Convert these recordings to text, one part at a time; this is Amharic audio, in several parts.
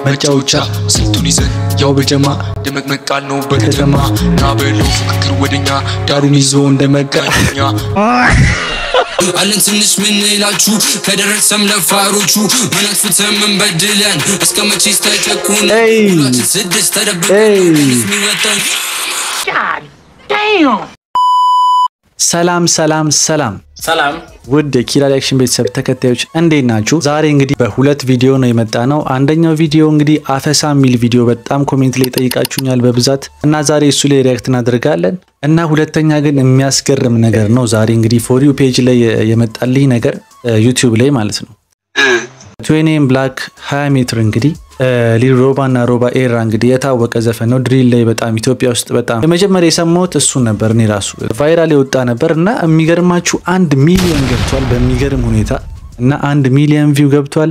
መጫወቻ ስልቱን ይዘን ያው በጀማ ደመቅመቃል ነው በከተማ ና በለው ፉክክር ወደኛ ዳሩን ይዞ እንደ መጋኛ አለን ትንሽ ምንላችሁ ከደረሰም ለፋሮቹ ምን አጥፍተን ምን በድለን እስከ መቼስ ተጨቁን ኤይ! ሁላችን ስድስት ተደብቀን ኤይ! የሚወጣን ሰላም ሰላም ሰላም ሰላም ውድ የኪራ ሪያክሽን ቤተሰብ ተከታዮች እንዴት ናችሁ? ዛሬ እንግዲህ በሁለት ቪዲዮ ነው የመጣ ነው። አንደኛው ቪዲዮ እንግዲህ አፈሳ የሚል ቪዲዮ በጣም ኮሜንት ላይ ጠይቃችሁኛል በብዛት እና ዛሬ እሱ ላይ ሪያክት እናደርጋለን እና ሁለተኛ ግን የሚያስገርም ነገር ነው። ዛሬ እንግዲህ ፎር ዩ ፔጅ ላይ የመጣልኝ ነገር ዩቲዩብ ላይ ማለት ነው ትዌኔም ብላክ 20 ሜትር እንግዲህ ሊል ሮባ እና ሮባ ኤራ እንግዲህ የታወቀ ዘፈን ነው። ድሪል ላይ በጣም ኢትዮጵያ ውስጥ በጣም የመጀመሪያ የሰማሁት እሱን ነበር። እኔ ራሱ ቫይራል የወጣ ነበር እና የሚገርማችሁ አንድ ሚሊዮን ገብቷል በሚገርም ሁኔታ እና አንድ ሚሊዮን ቪው ገብቷል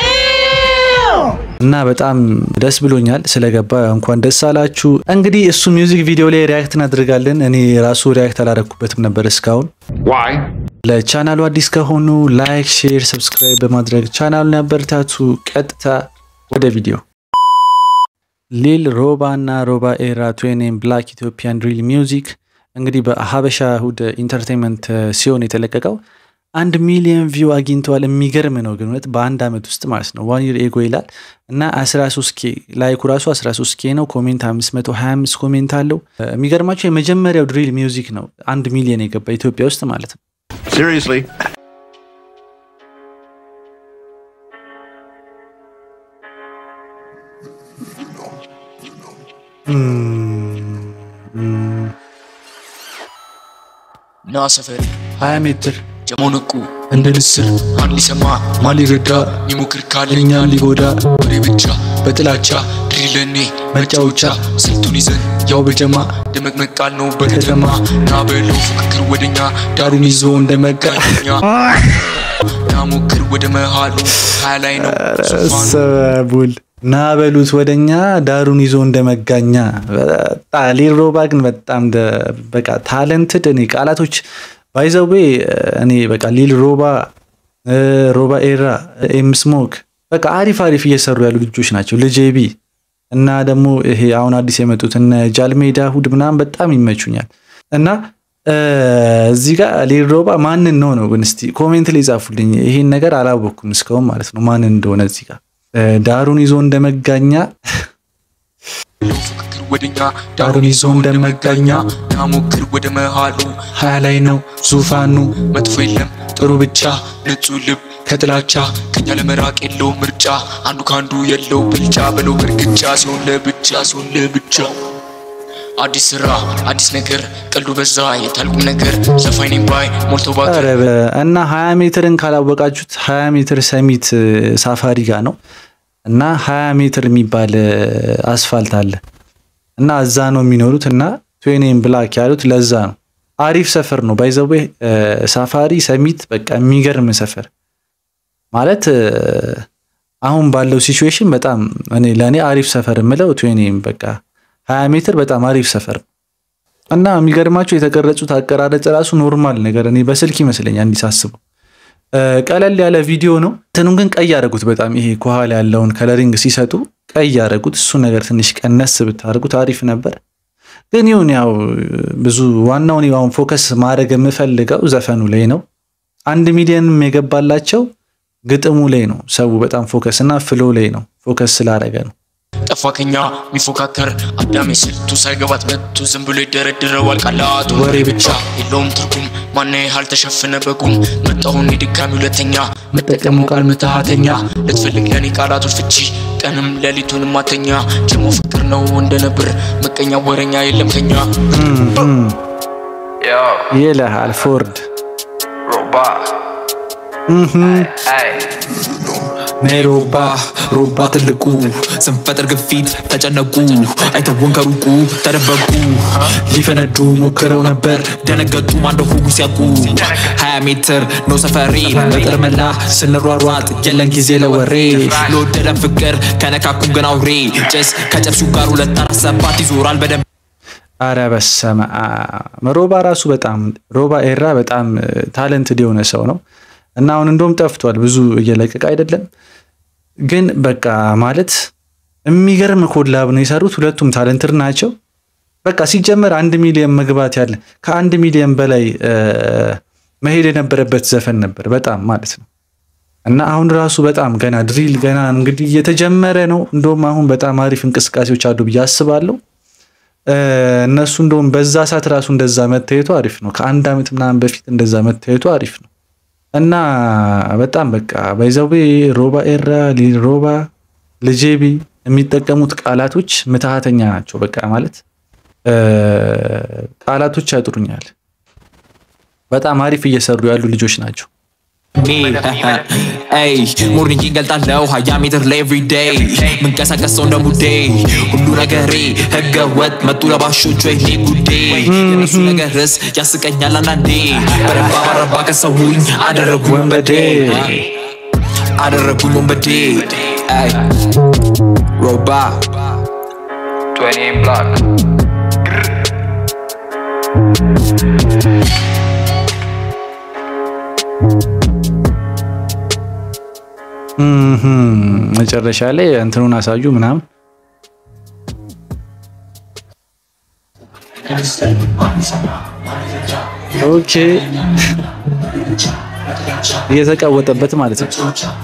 እና በጣም ደስ ብሎኛል ስለገባ እንኳን ደስ አላችሁ። እንግዲህ እሱ ሚውዚክ ቪዲዮ ላይ ሪያክት እናደርጋለን። እኔ ራሱ ሪያክት አላረኩበትም ነበር እስካሁን። ለቻናሉ አዲስ ከሆኑ ላይክ፣ ሼር፣ ሰብስክራይብ በማድረግ ቻናሉን ያበረታቱ። ቀጥታ ወደ ቪዲዮ ሊል ሮባ እና ሮባ ኤራ ትዌኔም ብላክ ኢትዮጵያን ድሪል ሚውዚክ እንግዲህ በሀበሻ እሁድ ኢንተርቴንመንት ሲሆን የተለቀቀው አንድ ሚሊዮን ቪው አግኝተዋል። የሚገርም ነው ግን እውነት በአንድ ዓመት ውስጥ ማለት ነው። ዋን ይር ኤጎ ይላል እና 13 ኬ ላይኩ ራሱ 13 ኬ ነው። ኮሜንት 525 ኮሜንት አለው። የሚገርማቸው የመጀመሪያው ድሪል ሚውዚክ ነው አንድ ሚሊዮን የገባ ኢትዮጵያ ውስጥ ማለት ነው። Seriously? ና ሰፈር 20 ሜትር ጀማው ነቁ እንደ ንስር ማን ሊሰማ ማን ሊረዳ ሚሞክር ካለኛ እኛን ሊጎዳ ወሬ ብቻ በጥላቻ ድሪለኔ መጫወቻ ስልቱን ይዘን ያው በጀማ ደመቅመቃል ነው በከተማ ና በለው ፉክክር ወደኛ ዳሩን ይዞ እንደ መጋኛ ና ሞክር ወደ መሃሉ ሀያ ላይ ነው ዙፋኑ ሰቡል ና በሉት ወደኛ ዳሩን ይዞ እንደ መጋኛ። በጣም ሊል ሮባ ግን በጣም ደ- በቃ ታለንትድ እኔ ቃላቶች ባይዘዌ እኔ በቃ ሊል ሮባ እ፣ ሮባ ኤራ ኤም ስሞክ በቃ አሪፍ አሪፍ እየሰሩ ያሉ ልጆች ናቸው። ልጄቢ እና ደግሞ ይሄ አሁን አዲስ የመጡት እነ ጃልሜዳ ሁድ ምናምን በጣም ይመቹኛል እና እ፣ እዚህ ጋር ሊል ሮባ ማንን ነው ነው ግን እስቲ ኮሜንት ላይ ጻፉልኝ። ይሄን ነገር አላወቅኩም እስካሁን ማለት ነው ማንን እንደሆነ እዚህ ጋር እ፣ ዳሩን ይዞ እንደ መጋኛ ለው ፉክክር ወደኛ ዳሩን ይዞ እንደ መጋኛ ና ሞክር ወደ መሃሉ ሀያ ላይ ነው ዙፋኑ መጥፎ የለም ጥሩ ብቻ ንጹህ ልብ ከጥላቻ ከኛ ለመራቅ የለው ምርጫ አንዱ ከአንዱ የለው ብልጫ በለው በእርግጫ ሲሆን ለብቻ ሲሆን ለብቻ አዲስ ስራ አዲስ ነገር ቀልዱ በዛ የታልቁም ነገር ዘፋይኔም ባይ ሞልቶ ባክ ኧረ በ- እና 20 ሜትርን ካላወቃችሁት 20 ሜትር ሰሚት እ፣ ሳፋሪ ጋር ነው እና 20 ሜትር የሚባል እ፣ አስፋልት አለ እና እዛ ነው የሚኖሩት እና ትዌኔም ብላክ ያሉት ለዛ ነው። አሪፍ ሰፈር ነው ባይዘዌ ሳፋሪ ሰሚት በቃ የሚገርም ሰፈር ማለት እ፣ አሁን ባለው ሲቹዌሽን በጣም እኔ ለእኔ አሪፍ ሰፈር የምለው ትዌኔም በቃ 20 ሜትር በጣም አሪፍ ሰፈር ነው። እና የሚገርማቸው የተቀረጹት አቀራረጽ ራሱ ኖርማል ነገር እኔ በስልክ ይመስለኛል እንዲህ ሳስበው እ፣ ቀለል ያለ ቪዲዮ ነው። እንትኑን ግን ቀይ ያደረጉት በጣም ይሄ ከኋላ ያለውን ከለሪንግ ሲሰጡ ቀይ ያደረጉት እሱ ነገር ትንሽ ቀነስ ብታደርጉት አሪፍ ነበር። ግን ይሁን ያው ብዙ ዋናውን አሁን ፎከስ ማድረግ የምፈልገው ዘፈኑ ላይ ነው። አንድ ሚሊዮንም የገባላቸው ግጥሙ ላይ ነው። ሰው በጣም ፎከስ እና ፍሎ ላይ ነው ፎከስ ስላደረገ ነው። ጠፋ ከኛ የሚፎካከር አዳሜ ስልቱ ሳይገባት መቱ ዝም ብሎ ይደረድረዋል ቃላቱ ወሬ ብቻ የለውም ትርጉም ማና ያህል ተሸፈነ በጉም መጣሁን የድጋሚ ሁለተኛ መጠቀሙ ቃል ምትሃተኛ ልትፈልግ ለኔ ቃላቶች ፍቺ ቀንም ሌሊቱን ማተኛ ጀሞ ፍቅር ነው እንደ ነብር መቀኛ ወረኛ የለም ከኛ ይልሃል ፎርድ ኔሮባ ሮባ ትልቁ ስንፈጥር ግፊት ተጨነቁ አይተውን ከሩቁ ተደበቁ ሊፈነዱ ሞክረው ነበር ደነገጡ ማንደሁ ሲያቁ ሀያ ሜትር ነው ሰፈሬ በጥር መላ ስንሯሯጥ የለን ጊዜ ለወሬ ለወደደን ፍቅር ከነካኩም ግን አውሬ ጭስ ከጨብሱ ጋር ሁለት አራት ሰባት ይዞራል በደንብ አረ በሰመ አብ ሮባ ራሱ በጣም ሮባ ኤራ በጣም ታለንትድ የሆነ ሰው ነው እና አሁን እንደውም ጠፍቷል፣ ብዙ እየለቀቀ አይደለም። ግን በቃ ማለት የሚገርም ኮላብ ነው የሰሩት። ሁለቱም ታለንትር ናቸው። በቃ ሲጀመር አንድ ሚሊዮን መግባት ያለ ከአንድ ሚሊዮን በላይ መሄድ የነበረበት ዘፈን ነበር በጣም ማለት ነው። እና አሁን ራሱ በጣም ገና ድሪል ገና እንግዲህ እየተጀመረ ነው። እንደውም አሁን በጣም አሪፍ እንቅስቃሴዎች አሉ ብዬ አስባለሁ። እነሱ እንደውም በዛ ሰዓት ራሱ እንደዛ መታየቱ አሪፍ ነው። ከአንድ ዓመት ምናምን በፊት እንደዛ መታየቱ አሪፍ ነው እና በጣም በቃ ባይዘዌ ሮባ ኤራ ሮባ ልጄቢ የሚጠቀሙት ቃላቶች ምትሃተኛ ናቸው። በቃ ማለት ቃላቶች ያጥሩኛል። በጣም አሪፍ እየሰሩ ያሉ ልጆች ናቸው። ሞርኒንግ ይገልጣለው ሀያ ሜትር ለኤቭሪዴይ ምንቀሳቀሰው እንደ ሙዴ ሁሉ ነገሬ ህገ ወጥ መጡ ለባሾች ወይኔ ጉዴ የነሱ ነገርስ ያስቀኛል አንዳንዴ በረባ በረባ ከሰውኝ አደረጉ ወንበዴ አደረጉኝ ወንበዴ ሮባ መጨረሻ ላይ እንትኑን አሳዩ ምናምን ኦኬ እየተቃወጠበት ማለት ነው።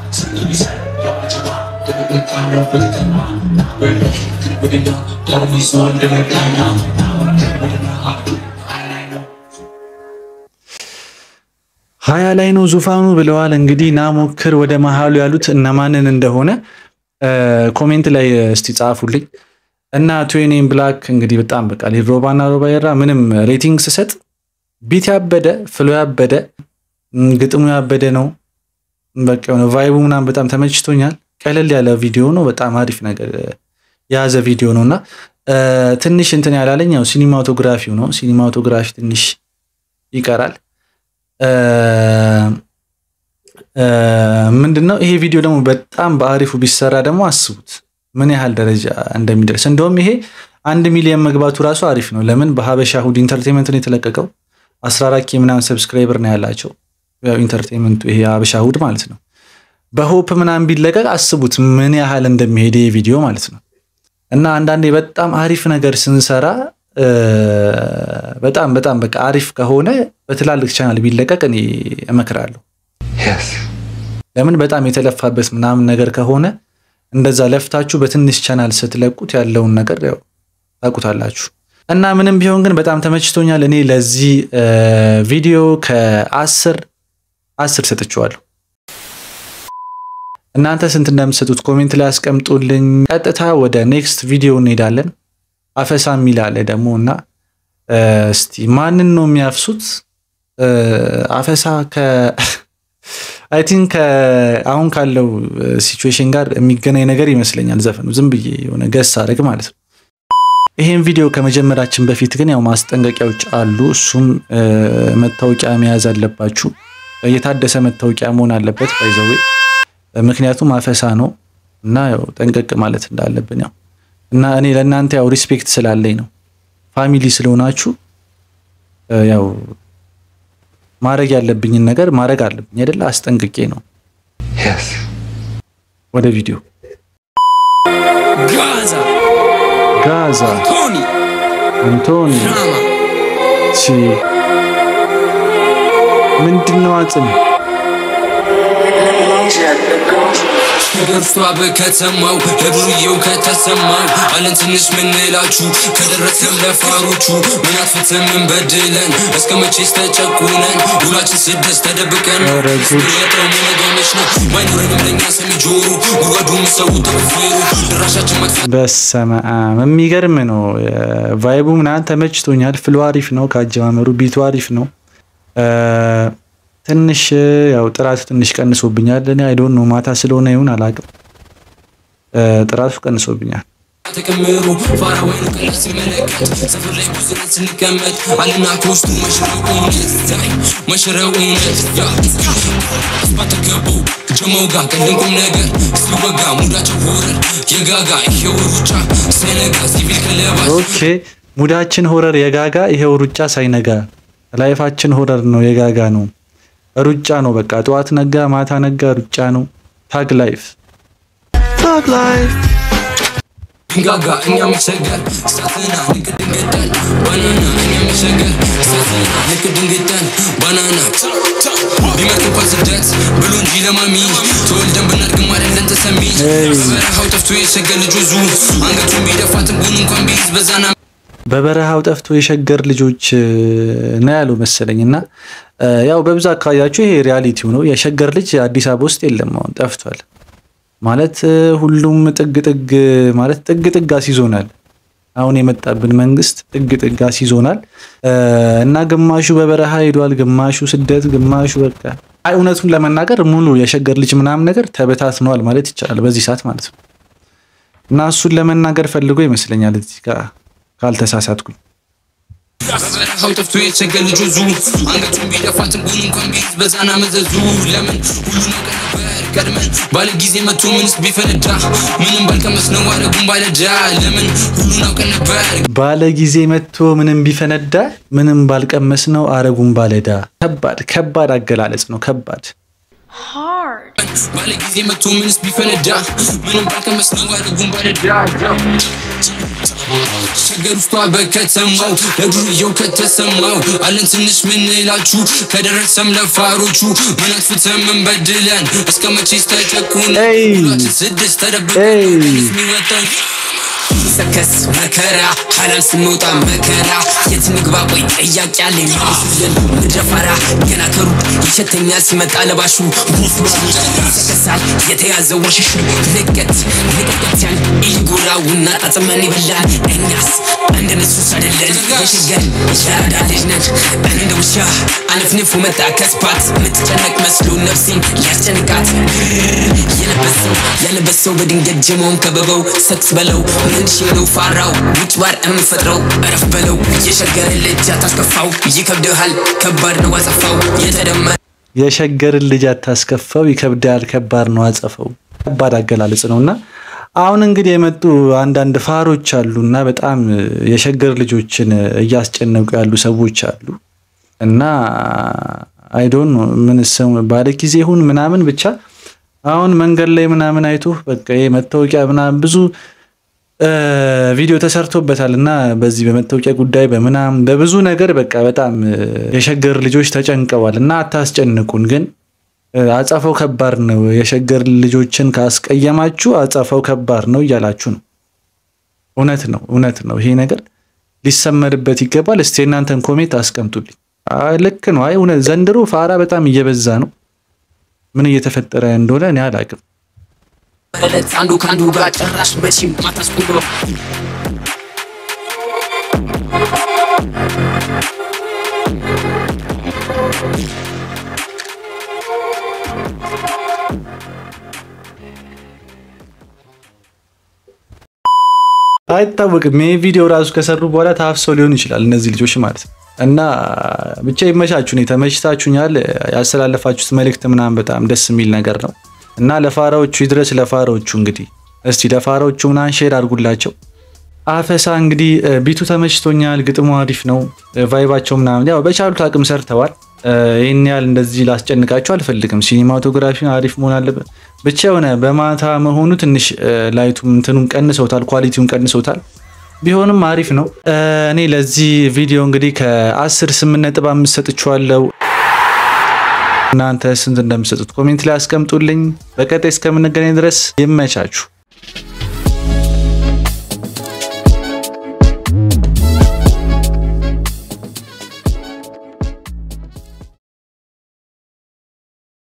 ሀያ ላይ ነው ዙፋኑ ብለዋል። እንግዲህ ናሞክር ወደ መሀሉ ያሉት እነማንን እንደሆነ ኮሜንት ላይ እስቲ ጻፉልኝ። እና ትዌኒን ብላክ እንግዲህ በጣም በቃ ሮባና ሮባ የራ ምንም ሬቲንግ ስሰጥ ቢት ያበደ ፍሎ ያበደ ግጥሙ ያበደ ነው። በቃ የሆነ ቫይቡ ምናምን በጣም ተመችቶኛል። ቀለል ያለ ቪዲዮ ነው። በጣም አሪፍ ነገር የያዘ ቪዲዮ ነው እና ትንሽ እንትን ያላለኝ ያው ሲኒማቶግራፊው ነው። ሲኒማቶግራፊ ትንሽ ይቀራል። ምንድን ነው ይሄ ቪዲዮ ደግሞ በጣም በአሪፉ ቢሰራ ደግሞ አስቡት ምን ያህል ደረጃ እንደሚደርስ። እንደውም ይሄ አንድ ሚሊዮን መግባቱ ራሱ አሪፍ ነው። ለምን በሀበሻ ሁድ ኢንተርቴንመንት ነው የተለቀቀው። 14 ኬ ምናምን ሰብስክራይበር ነው ያላቸው። ያው ኢንተርቴንመንቱ ይሄ ሀበሻ ሁድ ማለት ነው። በሆፕ ምናምን ቢለቀቅ አስቡት ምን ያህል እንደሚሄድ ይሄ ቪዲዮ ማለት ነው። እና አንዳንዴ በጣም አሪፍ ነገር ስንሰራ በጣም በጣም በቃ አሪፍ ከሆነ በትላልቅ ቻናል ቢለቀቅ እኔ እመክራለሁ። ለምን በጣም የተለፋበት ምናምን ነገር ከሆነ እንደዛ ለፍታችሁ በትንሽ ቻናል ስትለቁት ያለውን ነገር ያው ታውቁታላችሁ። እና ምንም ቢሆን ግን በጣም ተመችቶኛል። እኔ ለዚህ ቪዲዮ ከአስር አስር ሰጥቼዋለሁ። እናንተ ስንት እንደምትሰጡት ኮሜንት ላይ አስቀምጡልኝ። ቀጥታ ወደ ኔክስት ቪዲዮ እንሄዳለን። አፈሳ የሚል አለ ደግሞ እና እስቲ ማንን ነው የሚያፍሱት? አፈሳ ከ አይ ቲንክ አሁን ካለው ሲቹዌሽን ጋር የሚገናኝ ነገር ይመስለኛል ዘፈኑ። ዝም ብዬ የሆነ ገስ አድርግ ማለት ነው። ይሄን ቪዲዮ ከመጀመራችን በፊት ግን ያው ማስጠንቀቂያዎች አሉ። እሱም መታወቂያ መያዝ አለባችሁ። የታደሰ መታወቂያ መሆን አለበት ባይዘዌ ምክንያቱም አፈሳ ነው እና ያው ጠንቀቅ ማለት እንዳለብን ያው እና እኔ ለእናንተ ያው ሪስፔክት ስላለኝ ነው ፋሚሊ ስለሆናችሁ ያው ማድረግ ያለብኝን ነገር ማድረግ አለብኝ አይደለ? አስጠንቅቄ ነው። ወደ ቪዲዮ ጋዛ ጋዛ ቶኒ አንቶኒ ራማ ቺ ምንድነው አጽም ገርሷ በከተማው ለብሩየው ከተሰማው አለን ትንሽ ምንላችሁ ከደረሰም ለፋሮቹ ምን አጥፍተን ምን በድለን እስከ መቼስ ተጨቁነን ውላችን ስደት ተደብቀን ኧረ ጉድ። የጠው መነገመች ነው ባይኖረንም ለእኛ ሰሚ ጆሮ ጉድጓዱን ሰው ተቆፍሩ ድራሻችን መጥፋት በሰመ አብ የሚገርም ነው። ቫይቡ ምናምን ተመችቶኛል። ፍሎ አሪፍ ነው። ከአጀማመሩ ቢቱ አሪፍ ነው። ትንሽ ያው ጥራቱ ትንሽ ቀንሶብኛል። እኔ አይዶን ነው ማታ ስለሆነ ይሁን አላውቅም። ጥራቱ ቀንሶብኛል። ተከምሩ ፋራ ወይኑ ቀላል ሲመለከት ሰፈር ላይ ብዙ ነን ስንቀመጥ አልና ከውስጡ መሽረው እውነት ዛይ መሽረው እውነት ያ አስባተገቡ ጀመው ጋር ቀልድን ቁም ነገር ሲወጋ ሙዳቸው ሆረር የጋጋ ይሄው ሩጫ ሳይነጋ ሲቪል ከለባሽ ኦኬ ሙዳችን ሆረር የጋጋ ይሄው ሩጫ ሳይነጋ ላይፋችን ሆረር ነው የጋጋ ነው ሩጫ ነው በቃ ጠዋት ነጋ ማታ ነጋ ሩጫ ነው ታግ ላይፍ ታግ ላይፍ ድንጋጋ እኛ መቸገር እሳትና ልክ ድንገጠን ባናና እኛ መቸገር እሳትና ልክ ድንገጠን ባናና ቢመት እንኳን ስደት ብሎ እንጂ ለማሚ ተወልደን ብናድግም አይደለን ተሰሚ በበረሃው ጠፍቶ የሸገር ልጅ ወዙ አንገቱን ቢደፋ ትንቡን እንኳን ቢይዝ በዛና በበረሃው ጠፍቶ የሸገር ልጆች ነው ያሉ መሰለኝ። እና ያው በብዛት አካባቢያችሁ ይሄ ሪያሊቲው ነው። የሸገር ልጅ አዲስ አበባ ውስጥ የለም፣ አሁን ጠፍቷል። ማለት ሁሉም ጥግ ጥግ ማለት ጥግ ጥግ አስይዞናል። አሁን የመጣብን መንግስት ጥግ ጥግ አስይዞናል እና ግማሹ በበረሃ ሄዷል፣ ግማሹ ስደት፣ ግማሹ በቃ አይ እውነቱን ለመናገር ሙሉ የሸገር ልጅ ምናምን ነገር ተበታትነዋል ማለት ይቻላል በዚህ ሰዓት ማለት ነው። እና እሱን ለመናገር ፈልጎ ይመስለኛል እዚህ ጋር ካልተሳሳትኩኝ። በበረሃው ጠፍቶ የቸገር ልጅ ወዙ አንገቱን ቢደፋ ትንቡን እንኳን ቢይዝ በዛና መዘዙ ለምን ሁሉ ነገር ነበር ቀድመን ባለ ጊዜ መቶ ምንስ ቢፈነዳ ምንም ባልቀመስ ነው አረጉን ባለዳ ለምን ሁሉን አውቀን ነበር ባለ ጊዜ መጥቶ ምንም ቢፈነዳ ምንም ባልቀመስ ነው አረጉን ባለዳ። ከባድ ከባድ አገላለጽ ነው። ከባድ hard. ባለ ጊዜ መቶ ምንስ ቢፈነዳ ምንም ባልቀመስ ነው አረጉን ባለዳ ሸገር ውስጧ በከተማው ለዱርየው ከተሰማው አለን ትንሽ ምንላችሁ ከደረሰም ለፋሮቹ ምን አጥፍተን ምን በድለን እስከ መቼስ ተጨቁን ኤይ! ሁላችን ስድስት ተደብቀን ኤይ! የሚወጣን ሰከስ መከራ ሀላል ስንወጣ መከራ የት ንግባ ቆይ ጥያቄ አለኝ መልሱልን ምድረፋራ ገና ከሩቅ ይሸተኛል ሲመጣ ለባሹ ሰከሳል የተያዘው ወሽሹ ልቀት ልቀቀትያን ኢልጉራውና ጣጥመን ይበላል እኛስ እንደ ነሱስ አይደለን የሸገር ሻዳ ልጅ ነን እንደ ውሻ አነፍንፎ መጣ ከስፓት ምትጨነቅ መስሎ ነፍሴን ሊያስጨንቃት የለበሰው ያለበሰው በድንገት ጀመውን ከበበው ሰክስ በለው ምንሽ ነው ፋራው ውጭ ባር የምፈጥረው እረፍ በለው የሸገር ልጅ አታስከፋው ይከብድሃል ከባድ ነው አጸፋው የተደመረ የሸገርን ልጅ አታስከፋው ይከብዳል፣ ከባድ ነው አጸፈው። ከባድ አገላለጽ ነው እና አሁን እንግዲህ የመጡ አንዳንድ ፋሮች አሉ እና በጣም የሸገር ልጆችን እያስጨነቁ ያሉ ሰዎች አሉ እና አይዶን ምን ሰው ባለ ጊዜ ይሁን ምናምን ብቻ አሁን መንገድ ላይ ምናምን አይቶ በቃ ይሄ መታወቂያ ምናምን ብዙ ቪዲዮ ተሰርቶበታል እና በዚህ በመታወቂያ ጉዳይ በምናምን በብዙ ነገር በቃ በጣም የሸገር ልጆች ተጨንቀዋል እና አታስጨንቁን ግን አጸፋው ከባድ ነው። የሸገር ልጆችን ካስቀየማችሁ አጸፋው ከባድ ነው እያላችሁ ነው። እውነት ነው፣ እውነት ነው። ይሄ ነገር ሊሰመርበት ይገባል። እስቲ እናንተን ኮሜንት አስቀምጡልኝ። አይ ልክ ነው። አይ እውነት ዘንድሮ ፋራ በጣም እየበዛ ነው። ምን እየተፈጠረ እንደሆነ እኔ አላቅም። ዕለት አንዱ ከአንዱ ጋር ጭራሽ መቼም ማታስቆሎ አይታወቅም። ይህ ቪዲዮ ራሱ ከሰሩ በኋላ ታፍሰው ሊሆን ይችላል እነዚህ ልጆች ማለት ነው። እና ብቻ ይመቻችሁ። እኔ ተመችታችሁኛል። ያስተላለፋችሁት መልእክት ምናምን በጣም ደስ የሚል ነገር ነው እና ለፋራዎቹ ይድረስ። ለፋራዎቹ እንግዲህ እስቲ ለፋራዎቹ ምናምን ሼር አድርጉላቸው። አፈሳ እንግዲህ ቢቱ ተመችቶኛል። ግጥሙ አሪፍ ነው። ቫይባቸው ምናምን ያው በቻሉት አቅም ሰርተዋል። ይህን ያህል እንደዚህ ላስጨንቃቸው አልፈልግም። ሲኒማቶግራፊ አሪፍ መሆን አለበት። ብቻ የሆነ በማታ መሆኑ ትንሽ ላይቱ እንትኑን ቀንሰውታል፣ ኳሊቲውን ቀንሰውታል። ቢሆንም አሪፍ ነው። እኔ ለዚህ ቪዲዮ እንግዲህ ከአስር ስምንት ነጥብ አምስት ሰጥቼዋለሁ። እናንተ ስንት እንደምሰጡት ኮሜንት ላይ አስቀምጡልኝ። በቀጣይ እስከምንገናኝ ድረስ ይመቻችሁ።